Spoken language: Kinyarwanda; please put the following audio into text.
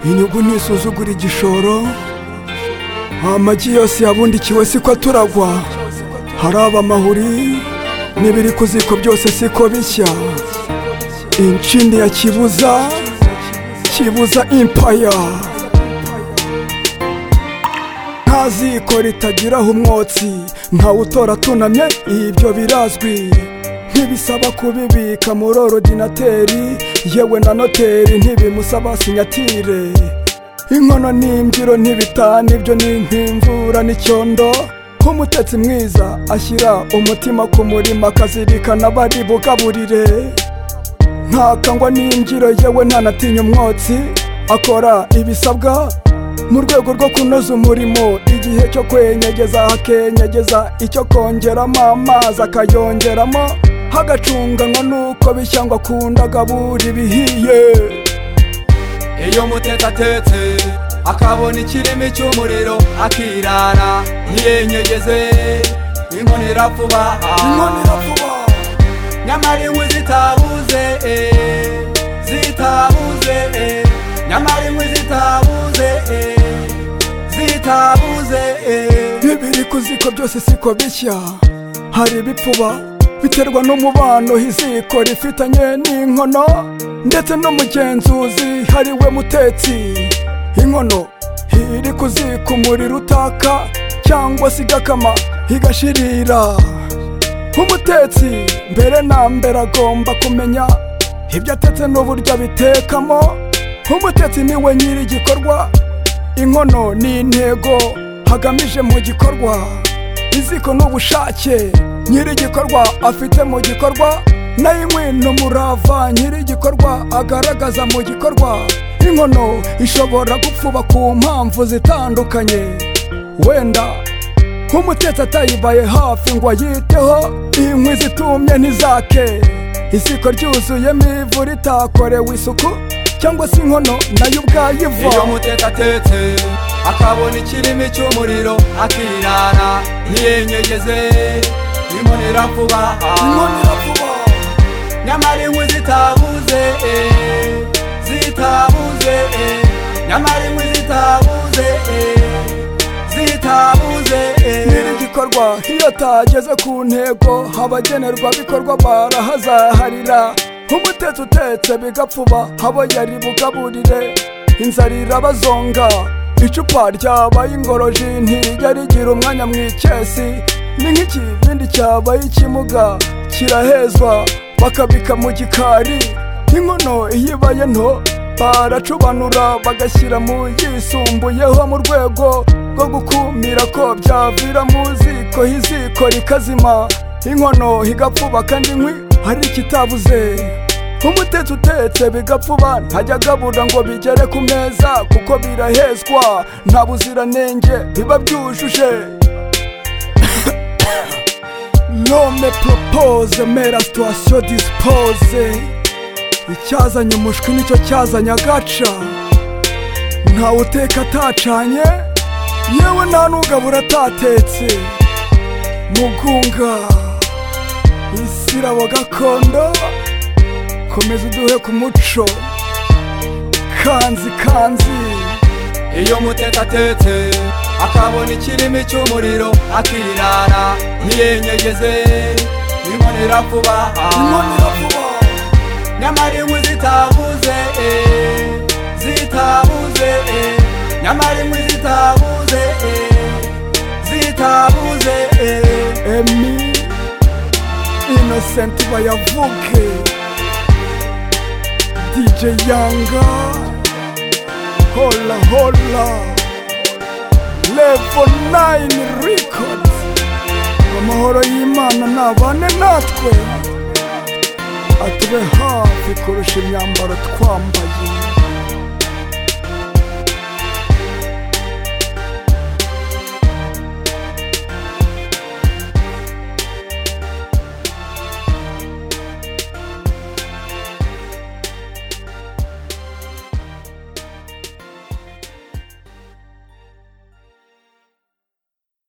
inyungu ntisuzugura igishoro amagi yose yabundikiwe siko turagwa haraba amahuri n'ibiri ku ziko byose siko bishya inshini ya kibuza kibuza impaya nta ziko ritagiraho umwotsi ntawe utora tunamye ibyo birazwi ntibisaba kubibika muri orudinateri yewe na noteri ntibimusaba sinyatire inkono n'imbyiro ntibitana ibyo ni nk'imvura n'icyondo nk'umutetsi mwiza ashyira umutima ku murima akazirikana bari bugaburire ntakangwa n'imbyiro yewe ntanatinya umwotsi akora ibisabwa mu rwego rwo kunoza umurimo igihe cyo kwenyegeza akenyegeza icyo kongeramo amazi akayongeramo hagacunganwa nuko bishyangwa akunda agabura ibihiye iyo umutetse atetse akabona ikirimi cy'umuriro akirara ntiyenyegeze inkono irapfuba inkono iravuba nyamara inkwi zitabuze eh, zitabuze eh, nyamara inkwi zitabuze eh, zitabuze eh. ibiri ku ziko byose siko bishya hari ibipfuba biterwa n'umubano iziko rifitanye n'inkono ndetse n'umugenzuzi hari we mutetsi inkono iri ku ziko umuriro utaka cyangwa se igakama igashirira umutetsi mbere na mbere agomba kumenya ibyo atetse n'uburyo abitekamo umutetsi ni we nyiri igikorwa inkono ni intego hagamije mu gikorwa iziko n'ubushake nyiri igikorwa afite mu gikorwa nayo inkwi ni umurava nyiri igikorwa agaragaza mu gikorwa inkono ishobora gupfuba ku mpamvu zitandukanye wenda nk'umutetsi atayibaye hafi ngo ayiteho inkwi zitumye ntizake iziko ryuzuyemo ivu ritakorewe isuku cyangwa se inkono nayo ubwayo iva iyo umutetse atetse akabona ikirimi cy'umuriro akirara ntiyenyegeze inkono irapfuba Inkono iravuba. nyamara inkwi zitabuze eh, zitabuze eh, nyamara inkwi zitabuze eh, zitabuze eh. nyiri igikorwa iyo atageze ku ntego abagenerwa bikorwa barahazaharira umutetsi utetse bigapfuba abo yari bugaburire inzara irabazonga icupa ryabaye ingoroji ntijya rigira umwanya mu ikesi ni nk'ikibindi cyabaye ikimuga kirahezwa bakabika mu gikari inkono iyo ibaye nto baracubanura bagashyira mu yisumbuyeho mu rwego rwo gukumira ko byavira mu ziko iziko rikazima inkono igapfuba kandi inkwi hari ikitabuze umutetsi utetse bigapfuba ntajya agabura ngo bigere ku meza kuko birahezwa nta buziranenge biba byujuje nome propose mera situwasiyo dispose icyazanye umushwi nicyo cyazanye agaca ntawe uteka atacanye yewe nta n'ugabura atatetse mugunga isirabo gakondo komeza uduhe ku muco kanzi kanzi iyo umutetse atetse akabona ikirimi cy'umuriro akirara ntiyenyegeze inkono irapfuba inkono iravuba nyamara inkwi zitabuze eh, zitabuze eh, nyamara inkwi zitabuze eh, zitabuze eh. emi inosenti bayavuke dj yanga hola hola level 9 records amahoro y'imana nabane natwe atube hafi kurusha imyambaro twambaye